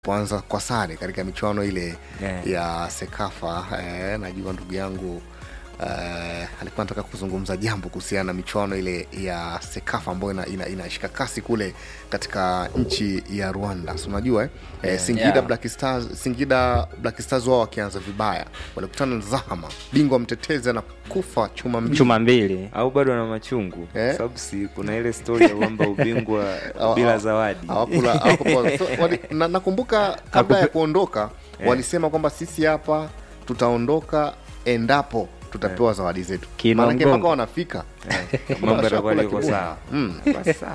poanza kwa sare katika michuano ile Yeah. ya Sekafa. Eh, najua ndugu yangu eh, alikuwa anataka kuzungumza jambo kuhusiana na michuano ile ya Sekafa ambayo ina, ina, inashika kasi kule katika nchi ya Rwanda. Si unajua eh? Eh, Singida Yeah. Black Stars, Singida Black Stars wao wakianza vibaya walikutana na Zahama, bingwa mtetezi anakufa chuma mbili. chuma mbili au bado na machungu Eh? sababu si kuna ile stori ya kwamba ubingwa Hawa- bila hawa- zawadi hawakula hawakupewa- so, wali- na, nakumbuka kabla ya kuondoka walisema kwamba sisi hapa tutaondoka endapo tutapewa zawadi zetu Kiinua maanake mgongo. mpaka wanafika mambo yatakuwa Washakula liko kiburi. sawa Basi sawa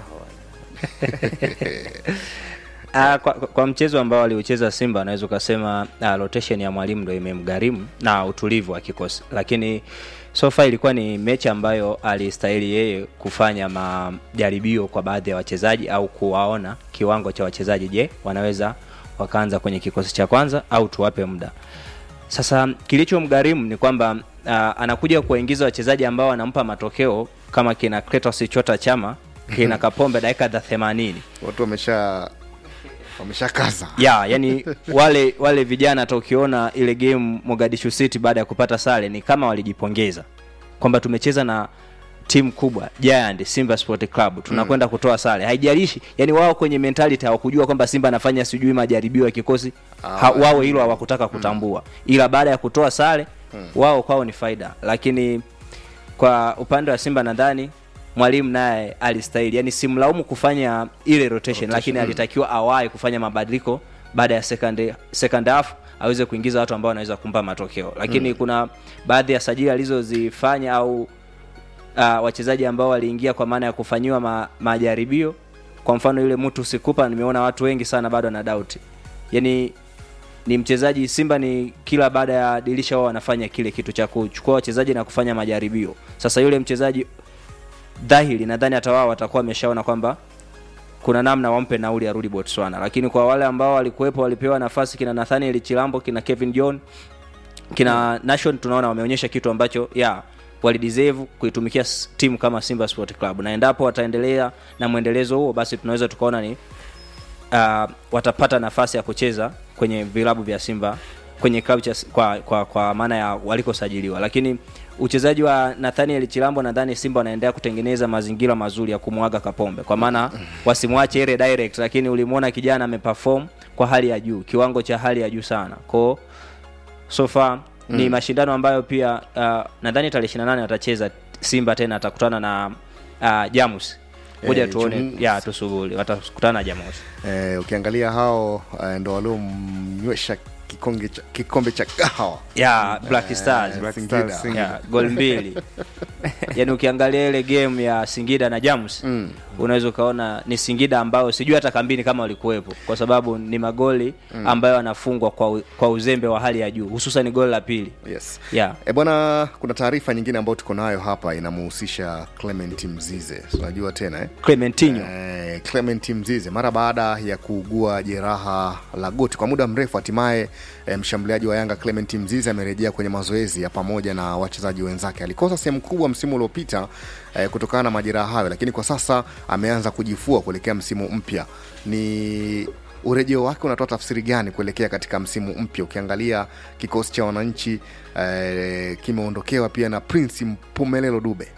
Ah, kwa, kwa mchezo ambao aliucheza Simba naweza ukasema ah, rotation ya mwalimu ndo imemgharimu na utulivu wa kikosi, lakini so far ilikuwa ni mechi ambayo alistahili yeye kufanya majaribio kwa baadhi ya wachezaji au kuwaona kiwango cha wachezaji, je, wanaweza wakaanza kwenye kikosi cha kwanza au tuwape muda. Sasa kilichomgharimu ni kwamba uh, anakuja kuwaingiza wachezaji ambao wanampa matokeo kama kina Clatous Chota Chama kina Kapombe dakika za 80 watu wamesha wameshakaza ya yani wale wale vijana hata ukiona ile game Mogadishu City baada ya kupata sare ni kama walijipongeza kwamba tumecheza na timu kubwa Giant Simba Sport Club tunakwenda kutoa sare haijalishi yani wao kwenye mentality hawakujua kwamba Simba anafanya sijui majaribio ya kikosi ha, wao hilo hawakutaka kutambua ila baada ya kutoa sare wao kwao ni faida lakini kwa upande wa Simba nadhani mwalimu naye alistahili, yani simlaumu kufanya ile rotation, lakini alitakiwa awahi kufanya mabadiliko baada ya second, second half aweze kuingiza watu ambao wanaweza kumpa matokeo, lakini kuna baadhi ya sajili alizozifanya au uh, wachezaji ambao waliingia kwa maana ya kufanyiwa ma, majaribio. Kwa mfano yule mtu sikupa, nimeona watu wengi sana bado na doubt, yani ni mchezaji Simba ni kila baada ya dirisha wao wanafanya kile kitu cha kuchukua wachezaji na kufanya majaribio. Sasa yule mchezaji dhahiri, nadhani hata wao watakuwa wameshaona kwamba kuna namna wampe nauli arudi Botswana, lakini kwa wale ambao walikuwepo walipewa nafasi, kina Nathaniel Chilambo, kina Kevin John, kina Nation, tunaona wameonyesha kitu ambacho ya walideserve kuitumikia s- timu kama Simba Sport Club, na endapo wataendelea na mwendelezo huo, basi tunaweza tukaona ni uh, watapata nafasi ya kucheza kwenye vilabu vya Simba kwenye klabu cha kwa, kwa, kwa maana ya walikosajiliwa, lakini uchezaji wa Nathaniel Chilambo nadhani Simba wanaendelea kutengeneza mazingira mazuri ya kumwaga Kapombe, kwa maana wasimwache ile direct, lakini ulimwona kijana ameperform kwa hali ya juu, kiwango cha hali ya juu sana kwao so far ni mashindano ambayo pia uh, nadhani tarehe 28 watacheza Simba tena atakutana na uh, Jamus ngoja Eh, tuone Jamus. ya tusubiri watakutana na Jamus eh, ukiangalia hao eh, ndo waliomnywesha kikombe cha, kikombe cha kahawa ya Black Stars Black Singida. Stars, Singida. ya gol mbili yani ukiangalia ile game ya Singida na Jamus Mm. unaweza ukaona ni Singida ambayo sijui hata kambini kama walikuwepo kwa sababu ni magoli ambayo yanafungwa kwa, u- kwa uzembe wa hali ya juu hususan goli la pili yes yeah. E bwana, kuna taarifa nyingine ambayo tuko nayo hapa inamuhusisha Clement Mzize. Si Unajua tena eh? Clementinho Eh, Clement Mzize mara baada ya kuugua jeraha la goti kwa muda mrefu, hatimaye eh, mshambuliaji wa Yanga Clement Mzize amerejea kwenye mazoezi ya pamoja na wachezaji wenzake. Alikosa sehemu kubwa msimu uliopita eh, kutokana na majeraha hayo, lakini kwa sasa ameanza kujifua kuelekea msimu mpya. Ni urejeo wake unatoa tafsiri gani kuelekea katika msimu mpya? Ukiangalia kikosi cha wananchi eh, kimeondokewa pia na Prince Mpumelelo Dube.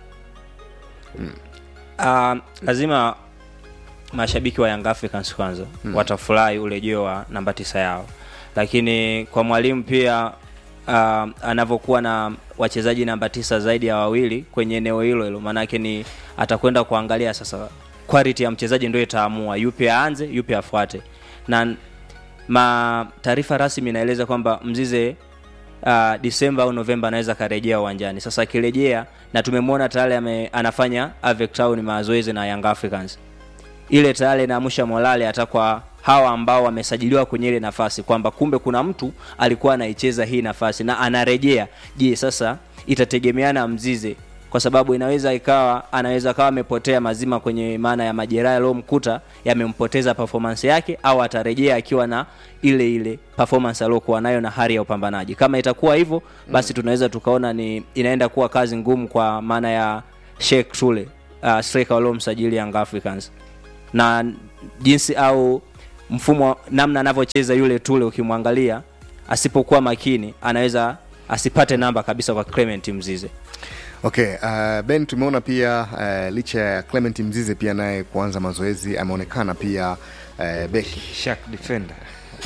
Uh, lazima mashabiki wa Young Africans kwanza mm. watafurahi urejeo wa namba tisa yao, lakini kwa mwalimu pia uh, anavyokuwa na wachezaji namba tisa zaidi ya wawili kwenye eneo hilo hilo, maanake ni atakwenda kuangalia sasa quality ya mchezaji ndio itaamua yupi aanze yupi afuate, na ma taarifa rasmi inaeleza kwamba Mzize uh, Disemba au Novemba anaweza akarejea uwanjani. Sasa akirejea na tumemwona tayari ame- anafanya Avec Town mazoezi na Young Africans, ile tayari inaamsha morale hata kwa hawa ambao wamesajiliwa kwenye ile nafasi kwamba kumbe kuna mtu alikuwa anaicheza hii nafasi na anarejea. Je, sasa itategemeana Mzize kwa sababu inaweza ikawa anaweza kawa amepotea mazima kwenye maana ya majeraha yaliyomkuta yamempoteza performance yake, au atarejea akiwa na ile ile performance aliyokuwa nayo na hali ya upambanaji. Kama itakuwa hivyo, basi tunaweza tukaona ni inaenda kuwa kazi ngumu kwa maana ya Sheikh Sule uh, striker waliomsajili Young Africans na jinsi au mfumo namna anavyocheza yule tule ukimwangalia asipokuwa makini anaweza asipate namba kabisa kwa clement mzize okay uh, ben tumeona pia uh, licha ya clement mzize pia naye kuanza mazoezi ameonekana pia uh, beki Shark defender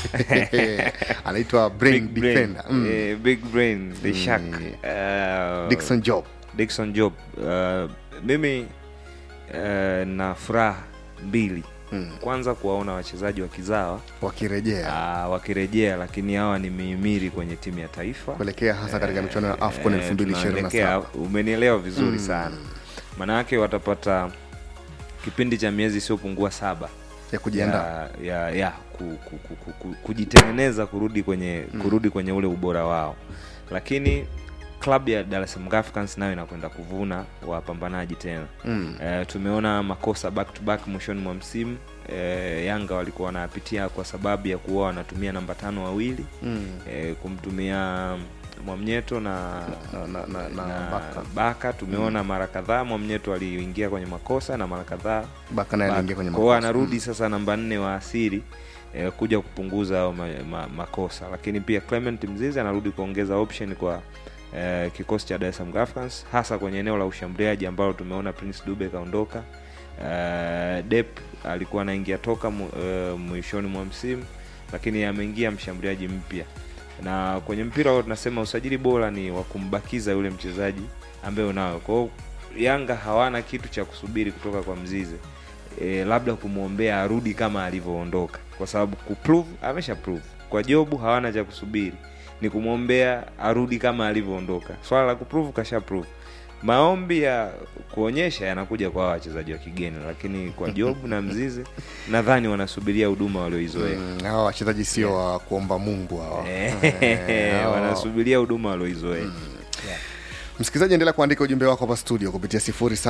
anaitwa brain Big brain. defender mm. Eh, big brain the shark uh, Dickson Job Dickson Job uh, mimi uh, na furaha mbili Mm. kwanza kuwaona wachezaji wakizawa wakirejea uh, wakirejea lakini hawa ni mihimiri kwenye timu ya taifa kuelekea hasa katika michuano ya AFCON Eh, 2027 tunaelekea- umenielewa vizuri sana maanayake watapata kipindi cha miezi isiyopungua saba ya kujiandaa ya, ya, ya ku, ku, ku, ku, ku, kujitengeneza kurudi kwenye kurudi kwenye ule ubora wao lakini klabu ya Dar es Salaam Africans nayo inakwenda kuvuna wapambanaji tena Mm. eh, tumeona makosa back to back mwishoni mwa msimu eh, Yanga walikuwa wanapitia kwa sababu ya kuwa wanatumia namba tano wawili Mm. eh, kumtumia Mwamnyeto na na, na, na, na, na Baka. Baka tumeona mara kadhaa Mwamnyeto aliingia kwenye makosa na mara kadhaa Baka naye aliingia kwenye kwao makosa. anarudi sasa namba nne wa asili eh, kuja kupunguza hayo ma, ma, makosa lakini pia Clement Mzizi anarudi kuongeza option kwa eh, kikosi cha Dar es Salaam Africans hasa kwenye eneo la ushambuliaji ambalo tumeona Prince Dube kaondoka eh, Dep alikuwa anaingia toka mu, eh, mwishoni mwa msimu lakini ameingia mshambuliaji mpya na kwenye mpira huo tunasema usajili bora ni wa kumbakiza yule mchezaji ambaye unao kwa hiyo Yanga hawana kitu cha kusubiri kutoka kwa Mzize e, labda kumwombea arudi kama alivyoondoka kwa sababu kuprove amesha prove kwa jobu hawana cha kusubiri ni kumwombea arudi kama alivyoondoka swala la kuprove kasha prove maombi ya kuonyesha yanakuja kwa hawa wachezaji wa kigeni lakini kwa jobu na mzize nadhani wanasubiria huduma walioizoea Mm, hawa wachezaji sio wa kuomba mungu hawa Eh, Eh, hawa- wanasubiria huduma walioizoea msikilizaji endelea kuandika ujumbe wako hapa studio kupitia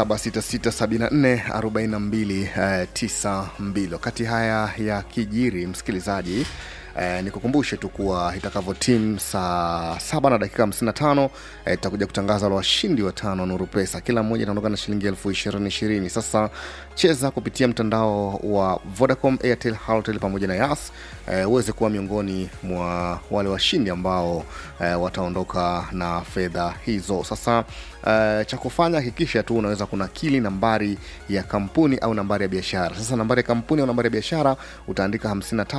0766744292 wakati haya ya kijiri msikilizaji Eh, nikukumbushe tu kuwa itakavyo timu saa saba na dakika 55 eh, tutakuja kutangaza wale washindi watano wa nuru pesa kila mmoja anaondoka na shilingi elfu ishirini ishirini sasa cheza kupitia mtandao wa vodacom airtel halotel pamoja na yas eh, uweze kuwa miongoni mwa wale washindi ambao eh, wataondoka na fedha hizo sasa Uh, cha kufanya hakikisha tu unaweza kunakili nambari ya kampuni au nambari ya biashara sasa nambari ya kampuni au nambari ya biashara utaandika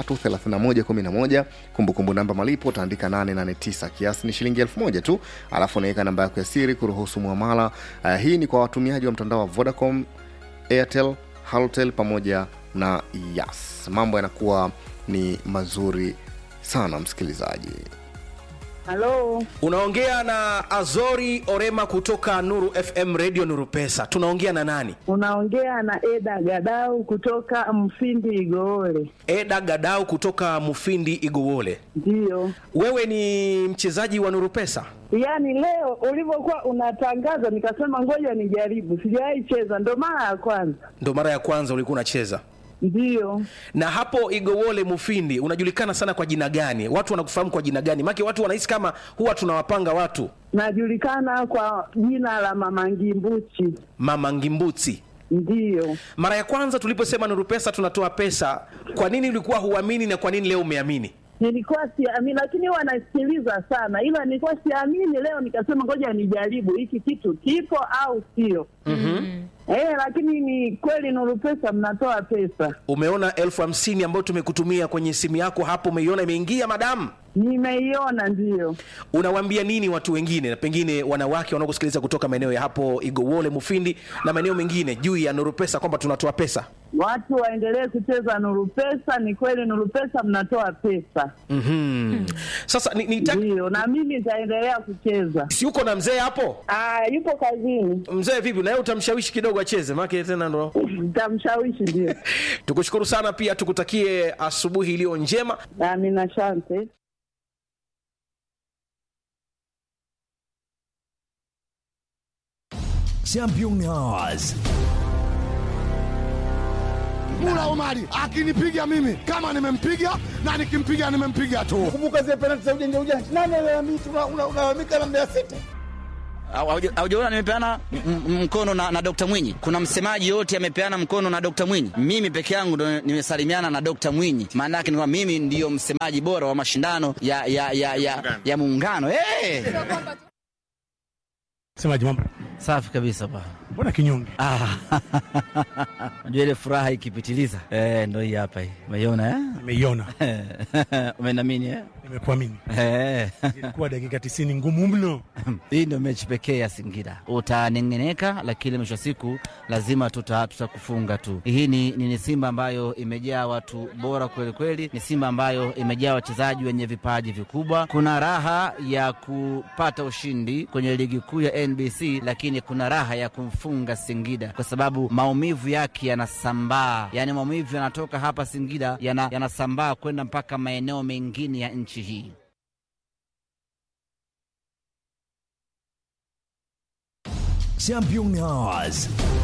533111 kumbukumbu namba malipo utaandika 889 kiasi ni shilingi 1000 tu alafu unaweka namba yako ya siri kuruhusu mwamala uh, hii ni kwa watumiaji wa mtandao wa vodacom airtel halotel pamoja na yas mambo yanakuwa ni mazuri sana msikilizaji Halo, unaongea na azori orema kutoka nuru fm radio nuru pesa tunaongea na nani unaongea na Eda Gadau kutoka Mfindi Igoole. eda gadau kutoka mufindi igowole Ndiyo, wewe ni mchezaji wa nuru pesa yaani leo ulivyokuwa unatangaza nikasema ngoja nijaribu, sijawahi cheza, ndo mara ya kwanza. ndo mara ya kwanza ulikuwa unacheza Ndiyo, na hapo igowole mufindi unajulikana sana kwa jina gani watu wanakufahamu kwa jina gani make watu wanahisi kama huwa tunawapanga watu najulikana kwa jina la Mama Ngimbuchi. mama ngimbuti Ndiyo, mara ya kwanza tuliposema nuru pesa tunatoa pesa kwa nini ulikuwa huamini na kwa nini leo umeamini nilikuwa siamini, lakini huwa nasikiliza sana, ila nilikuwa siamini. Leo nikasema ngoja nijaribu hiki kitu kipo au sio. mm-hmm. Eh, lakini ni kweli Nuru Pesa mnatoa pesa. umeona elfu hamsini ambayo tumekutumia kwenye simu yako hapo umeiona imeingia madamu Nimeiona, ndiyo. unawaambia nini watu wengine na pengine wanawake wanaokusikiliza kutoka maeneo ya hapo igowole mufindi na maeneo mengine juu ya nuru pesa kwamba tunatoa pesa Watu waendelee kucheza Nuru Pesa. Ni kweli Nuru Pesa mnatoa pesa, mm-hmm. sasa ni, ni ndiyo, na mimi nitaendelea kucheza. si uko na mzee hapo Ah, yupo kazini, mzee vipi naye utamshawishi kidogo acheze make tena ndo nitamshawishi. Ndio, tukushukuru sana pia tukutakie asubuhi iliyo njema amina, asante. Champions. Mula Omari akinipiga mimi kama nimempiga na nikimpiga nimempiga tu. kumbuka zile penalti za ujanja ujanja. Nani alalamika? Una- una- Unalalamika na Mbeya City. Hauja- Haujaona nimepeana m- m- mkono na, na Dr. Mwinyi? Kuna msemaji yote amepeana mkono na Dr. Mwinyi? Mimi peke yangu ndo nimesalimiana na Dr. Mwinyi. Maana yake ni kwamba mimi ndiyo msemaji bora wa mashindano ya ya ya ya, ya muungano. Hey! Semaji mambo. Safi kabisa bwana. Mbona kinyonge? Ah, Unajua ile furaha ikipitiliza eh, ndo hii hapa hii. Umeiona eh? Nimeiona. Umenamini eh? Nimekuamini. Eh. Ilikuwa dakika 90 ngumu mno. Hii ndio mechi pekee ya Singida. Utanengeneka, lakini mwisho wa siku lazima tuta tutakufunga tu. Hii ni, ni, ni Simba ambayo imejaa watu bora kweli kweli, ni Simba ambayo imejaa wachezaji wenye vipaji vikubwa. Kuna raha ya kupata ushindi kwenye ligi kuu ya NBC, lakini kuna raha ya kumfunga Singida kwa sababu maumivu yake yanasambaa, yaani maumivu yanatoka hapa Singida yana- yanasambaa kwenda mpaka maeneo mengine ya nchi hii. Championnats.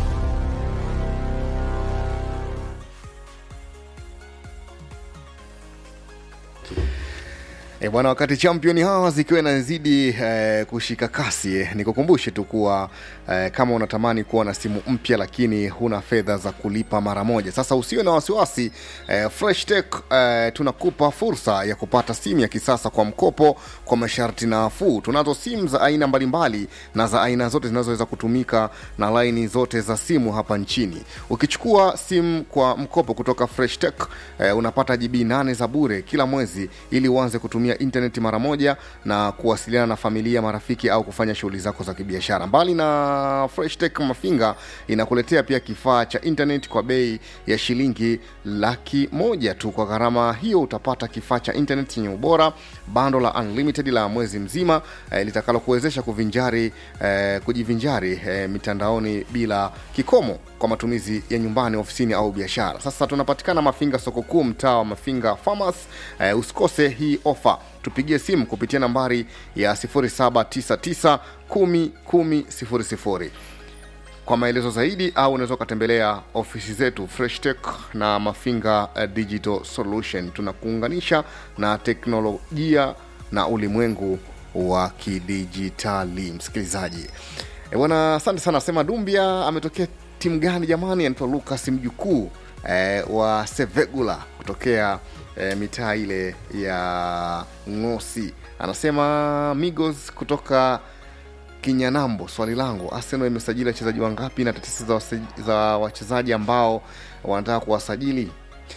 E bwana, wakati champion hawa zikiwa inazidi eh, kushika kasi eh, nikukumbushe tu kuwa eh, kama unatamani kuwa na simu mpya lakini huna fedha za kulipa mara moja, sasa usiwe na wasiwasi eh, Fresh Tech eh, tunakupa fursa ya kupata simu ya kisasa kwa mkopo kwa masharti nafuu. Tunazo simu za aina mbalimbali na za aina zote zinazoweza kutumika na laini zote za simu hapa nchini. Ukichukua simu kwa mkopo kutoka Fresh Tech eh, unapata GB 8 za bure kila mwezi ili uanze kutumia intaneti mara moja na kuwasiliana na familia, marafiki au kufanya shughuli zako za kibiashara. Mbali na Fresh Tech Mafinga inakuletea pia kifaa cha intaneti kwa bei ya shilingi laki moja tu. Kwa gharama hiyo utapata kifaa cha intaneti chenye ubora, bando la unlimited la mwezi mzima eh, litakalo kuwezesha kuvinjari eh, kujivinjari eh, mitandaoni bila kikomo kwa matumizi ya nyumbani, ofisini au biashara. Sasa tunapatikana Mafinga, soko kuu, mtaa wa Mafinga Farmers. Eh, usikose hii ofa, tupigie simu kupitia nambari ya 0799 10 10 00 kwa maelezo zaidi au unaweza ukatembelea ofisi zetu Fresh Tech na Mafinga eh, Digital Solution. Tunakuunganisha na teknolojia na ulimwengu wa kidijitali. Msikilizaji e bwana, asante sana. Sema Dumbia ametokea timu gani jamani? Anaitwa Lucas mjukuu eh, wa Sevegula kutokea eh, mitaa ile ya Ngosi. Anasema Migos kutoka Kinyanambo. Swali langu, Arsenal imesajili wachezaji wangapi na tetesi za, wase- za wachezaji ambao wanataka kuwasajili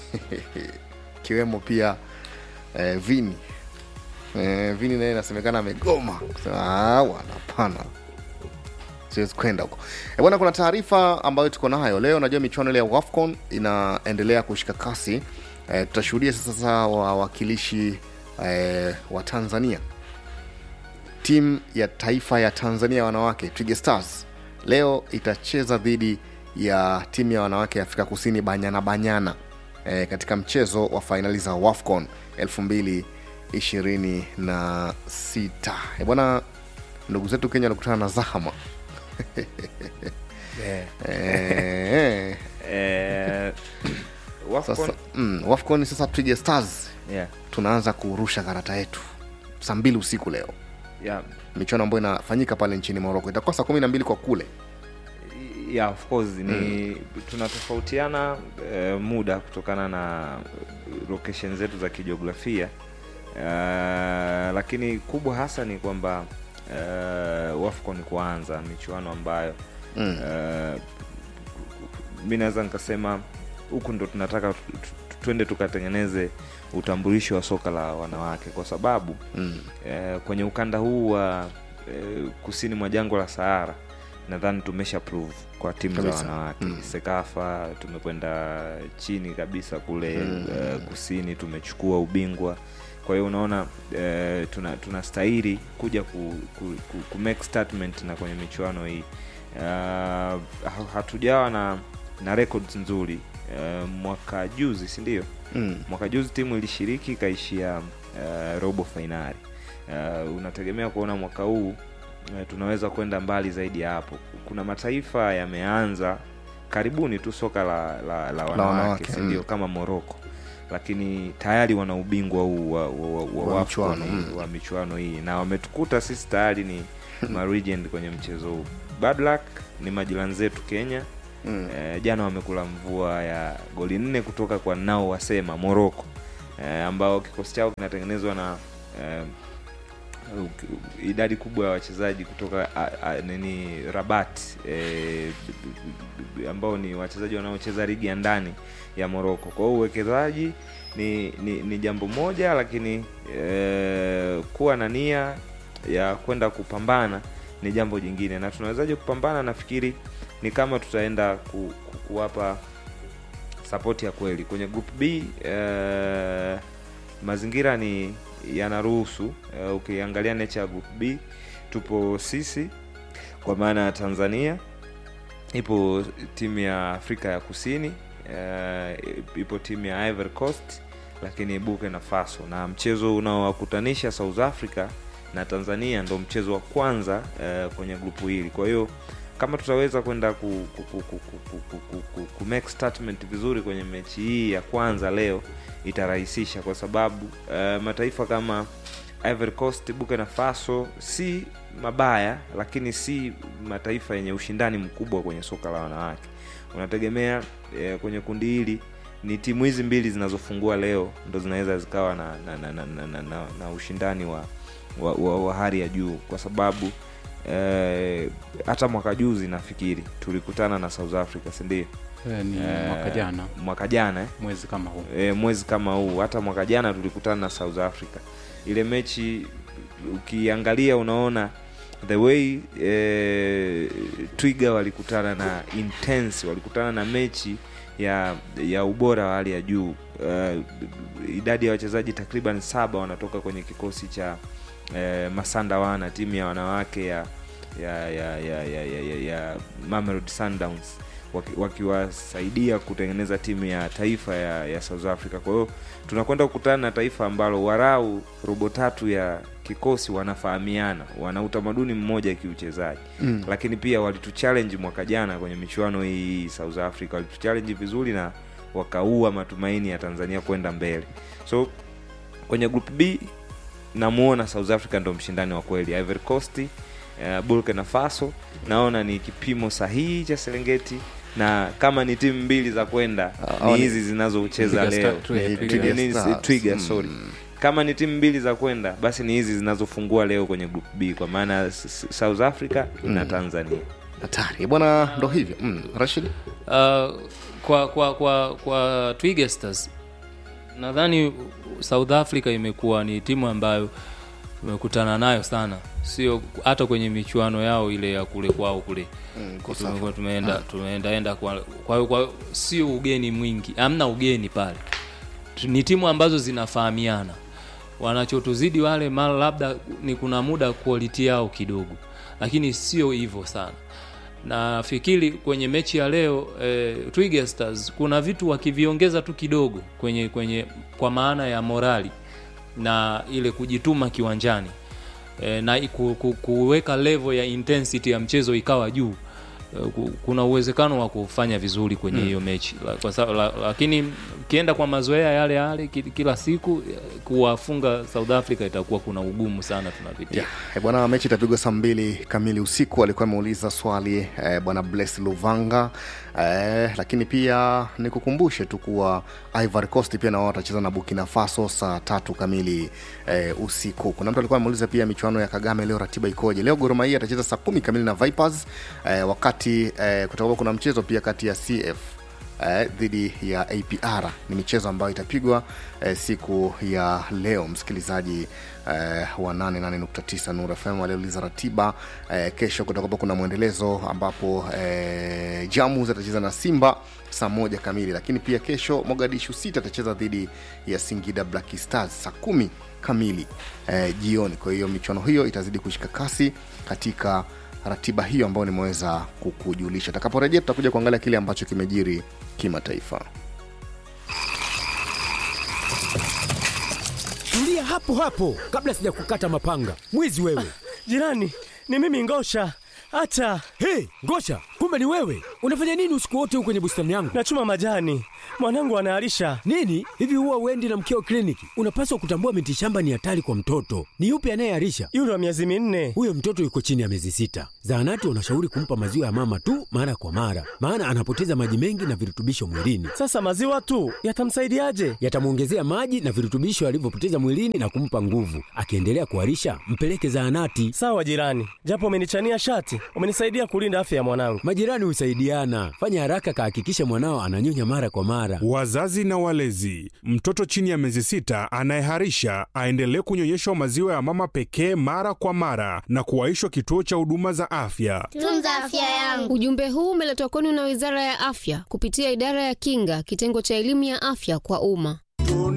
ikiwemo pia eh, Vini eh, Vini naye inasemekana amegoma kusema "Ah, bwana, hapana siwezi kwenda huko Eh, bwana. Kuna taarifa ambayo tuko nayo leo. Najua michuano ile ya WAFCON inaendelea kushika kasi. Eh, tutashuhudia sasa wawakilishi eh, wa Tanzania timu ya taifa ya Tanzania ya wanawake Twiga Stars leo itacheza dhidi ya timu ya wanawake ya Afrika Kusini Banyana Banyana e, katika mchezo wa fainali za WAFCON 2026. E bwana, ndugu zetu Kenya walikutana na zahama Eh, Eh, Wafcon- sasa mm, WAFCON sasa Twiga Stars yeah, tunaanza kurusha karata yetu saa mbili usiku leo yeah. michuano ambayo inafanyika pale nchini Morocco itakuwa saa kumi na mbili kwa kule yeah, of course ni tunatofautiana eh, muda kutokana na location zetu za kijiografia uh, lakini kubwa hasa ni kwamba uh, wafco ni kuanza michuano ambayo Mm. uh, mi naweza nikasema huku ndo tunataka tu- tu- twende tukatengeneze utambulisho wa soka la wanawake kwa sababu mm. eh, kwenye ukanda huu wa eh, kusini mwa jangwa la Sahara nadhani tumesha prove kwa timu za Kabisa. wanawake Mm. Sekafa tumekwenda chini kabisa kule Mm. eh, kusini tumechukua ubingwa kwa hiyo unaona eh, tuna tunastahili kuja ku, ku, ku, ku make statement na kwenye michuano hii uh, ha- hatujawa na na records nzuri uh, mwaka juzi si ndio Mm. mwaka juzi timu ilishiriki ikaishia uh, robo fainali uh, unategemea kuona mwaka huu uh, tunaweza kwenda mbali zaidi ya hapo kuna mataifa yameanza karibuni tu soka la, la, la wanawake wanawake, si ndio mm. kama moroko lakini tayari wana ubingwa huu wa, wa, wa, wa, Wa wa, michuano, AFCON, mm. wa michuano hii na wametukuta sisi tayari ni maregent kwenye mchezo huu bad luck ni majirani zetu kenya Mm. eh, jana wamekula mvua ya goli nne kutoka kwa nao wasema moroko eh, ambao kikosi chao kinatengenezwa na eh, u- idadi kubwa ya wachezaji kutoka a, a, nini rabat eh, b- b- ambao ni wachezaji wanaocheza ligi ya ndani ya moroko kwa hiyo uwekezaji ni, ni, ni jambo moja lakini eh, kuwa na nia ya kwenda kupambana ni jambo jingine na tunawezaje kupambana nafikiri ni kama tutaenda ku, ku, kuwapa sapoti ya kweli kwenye group b eh, mazingira ni yanaruhusu eh, ukiangalia nature ya group b tupo sisi kwa maana ya tanzania ipo timu ya afrika ya kusini eh, ipo timu ya ivory coast lakini burkina faso na mchezo unaowakutanisha south africa na tanzania ndo mchezo wa kwanza eh, kwenye grupu hili kwa hiyo kama tutaweza kwenda ku, ku, ku, ku, ku, ku, ku, ku, ku, ku make statement vizuri kwenye mechi hii ya kwanza leo itarahisisha kwa sababu eh, mataifa kama Ivory Coast, Burkina Faso si mabaya, lakini si mataifa yenye ushindani mkubwa kwenye soka la wanawake. Unategemea eh, kwenye kundi hili ni timu hizi mbili zinazofungua leo ndo zinaweza zikawa na na, na, na, na, na, na, na ushindani wa, wa, wa, wa hali ya juu kwa sababu eh, hata mwaka juzi nafikiri tulikutana na South Africa, si ndio? Eh, ni Eh, mwaka jana mwaka jana eh? mwezi kama huu e, mwezi kama huu hata mwaka jana tulikutana na south africa ile mechi ukiangalia unaona the way e, twiga walikutana na intense walikutana na mechi ya ya ubora wa hali ya juu uh, idadi ya wachezaji takriban saba wanatoka kwenye kikosi cha eh, masanda wana timu ya wanawake ya ya ya ya ya, ya, ya, ya Mamelodi Sundowns waki- wakiwasaidia kutengeneza timu ya taifa ya, ya South Africa. Kwa hiyo tunakwenda kukutana na taifa ambalo warau robo tatu ya kikosi wanafahamiana, wana utamaduni mmoja kiuchezaji Mm. lakini pia walituchallenge mwaka jana kwenye michuano hii South Africa, walituchallenge vizuri na wakaua matumaini ya Tanzania kwenda mbele. So kwenye group B namuona South Africa ndo mshindani wa kweli. Ivory Coast, uh, Burkina Faso naona ni kipimo sahihi cha Serengeti na kama ni timu mbili za kwenda Ah, ni ni- hizi zinazocheza Twiga leo Star- Twiga- Ni Twiga Twiga Ni- ni- Stars. Twiga, Mm. sorry. kama ni timu mbili za kwenda basi ni hizi zinazofungua leo kwenye group B kwa maana S- S- South Africa na Tanzania. hatari bwana ndo hivyo mm. rashid Uh, kwa kwa kwa kwa Twiga Stars nadhani South Africa imekuwa ni timu ambayo tumekutana nayo sana, sio hata kwenye michuano yao ile ya kule kwao kule Mm, tumekuwa tumeenda tumeenda enda kwa kwa hiyo kwa sio ugeni mwingi, hamna ugeni pale. Tu- Ni timu ambazo zinafahamiana, wanachotuzidi wale mara labda ni kuna muda quality yao kidogo, lakini sio hivyo sana nafikiri kwenye mechi ya leo eh, Twiga Stars kuna vitu wakiviongeza tu kidogo kwenye kwenye kwa maana ya morali na ile kujituma kiwanjani eh, na ku, ku, kuweka level ya intensity ya mchezo ikawa juu eh, ku- kuna uwezekano wa kufanya vizuri kwenye hiyo mechi la, kwa sababu la, lakini ukienda kwa mazoea yale yale ki- kila siku eh, kuwafunga South Africa itakuwa kuna ugumu sana tunapitia yeah. Eh, bwana mechi itapigwa saa mbili kamili usiku alikuwa ameuliza swali eh, bwana bless luvanga eh, lakini pia nikukumbushe tu kuwa ivory coast pia na wao watacheza na burkina faso saa tatu kamili eh, usiku kuna mtu alikuwa ameuliza pia michuano ya kagame leo ratiba ikoje leo goromahia atacheza saa kumi kamili na vipers eh, wakati eh, kutakuwa kuna mchezo pia kati ya cf eh, dhidi ya apr ni michezo ambayo itapigwa eh, siku ya leo msikilizaji eh, wa 88.9 Nuru FM aliuliza ratiba eh, kesho kutakuwa kuna mwendelezo ambapo eh, Jamus atacheza na Simba saa moja kamili, lakini pia kesho Mogadishu City atacheza dhidi ya Singida Black Stars saa kumi kamili eh, jioni. Kwa hiyo michuano hiyo itazidi kushika kasi katika ratiba hiyo ambayo nimeweza kukujulisha. Takaporejea tutakuja kuangalia kile ambacho kimejiri kimataifa. Tulia hapo hapo kabla sija kukata mapanga. Mwizi wewe. Jirani, ni mimi Ngosha. Hata Hey, Ngosha, kumbe ni wewe. Unafanya nini usiku wote huko kwenye bustani yangu? nachuma majani, mwanangu anaharisha. Nini? Hivi huwa uendi na mkeo kliniki? Unapaswa kutambua mitishamba ni hatari kwa mtoto. Ni yupi anayeharisha? Yule wa miezi minne. Huyo mtoto yuko chini ya miezi sita. Zahanati wanashauri kumpa maziwa ya mama tu mara kwa mara, maana anapoteza maji mengi na virutubisho mwilini. Sasa maziwa tu yatamsaidiaje? Yatamwongezea maji na virutubisho alivyopoteza mwilini na kumpa nguvu. Akiendelea kuharisha, mpeleke zahanati. Sawa jirani, japo umenichania shati, umenisaidia kulinda afya ya mwanangu. Majirani husaidiana. Fanya haraka, kahakikishe mwanao ananyonya mara kwa mara. Wazazi na walezi, mtoto chini ya miezi sita anayeharisha aendelee kunyonyeshwa maziwa ya mama pekee mara kwa mara na kuwaishwa kituo cha huduma za afya. Tunza afya yangu. Ujumbe huu umeletwa kwenu na Wizara ya Afya kupitia Idara ya Kinga, kitengo cha elimu ya afya kwa umma.